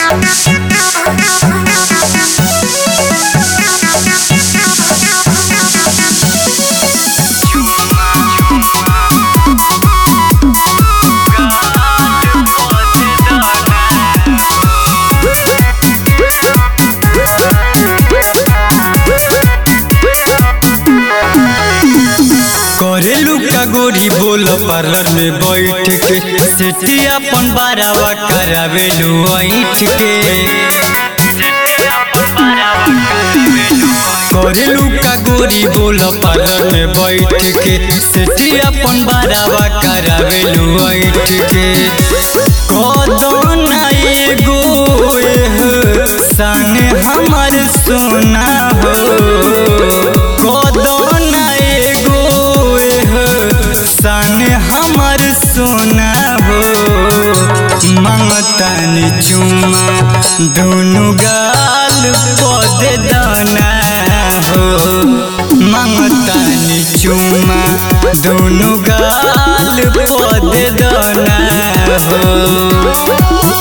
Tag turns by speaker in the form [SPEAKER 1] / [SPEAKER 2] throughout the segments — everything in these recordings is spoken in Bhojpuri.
[SPEAKER 1] करेलू का गोरी बोल पार्लर में बैठ के सेठी अपन बारावा करावेलू ऐठ के करेलू का गोरी बोल पार्लर में बैठ के सेठी अपन बारावा करावेलू ऐठ के कदन एगो एह सन हमर सोना हो कदन एगो एह सन हमर सोना हो मंगतनी चुमा दुनु गाल पद दाना हो मंगतनी चुमा दुनु गाल पद दाना हो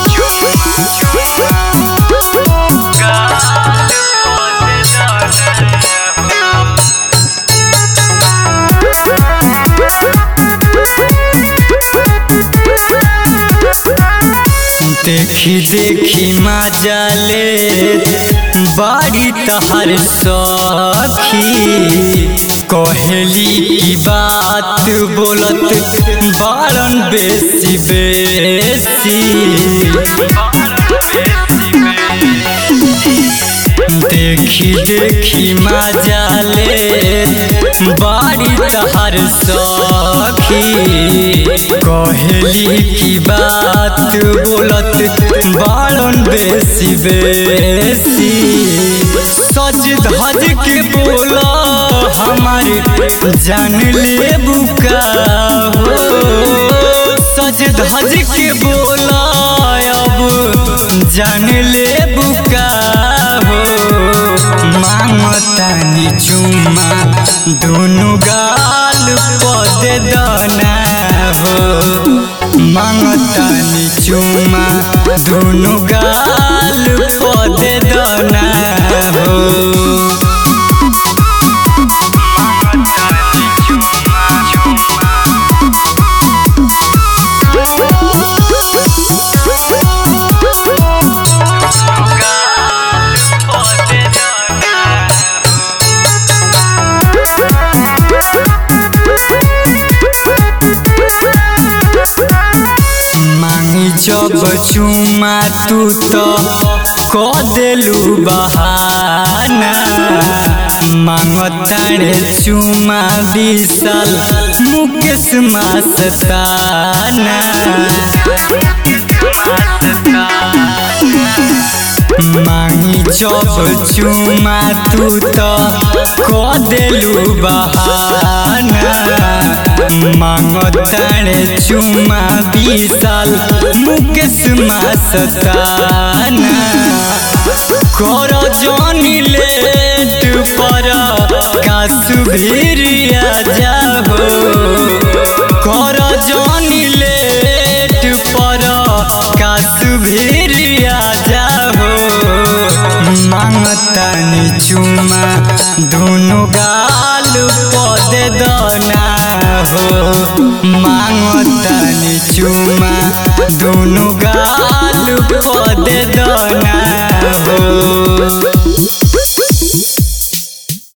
[SPEAKER 1] देखी देखी मजा ले बाड़ी तहर सखी कहेली की बात बोलत बारन बेसी बेसी देखी देखी मजा ले बाड़ी तहर सखी कहेली की बात बोलत बाड़न बेसी बेसी सज धज के बोला हमारे जान ले बुका हो सज धज के बोला अब जान ले बुका हो मांगतानी चुमा दोनों गाल पद दाना हो मांगतानी चुमा दोनों गाल पद दाना हो मांगी जब चुमा तू तो क देलू बहाना मांगतारे चुमा विशाल मुकेश मस्ताना मांगी जब चुमा तू तो क देलू बहाना मांगतारे चुमा विशाल मुकेश मस्ताना कर जनी लेट पर कासु भिरिया जाहो कर जनी लेट पर कासु भिरिया जाहो मांगतानी चुमा दोनों गाल पद दना हो मांगतानी चुमा दोनों गाल पद दना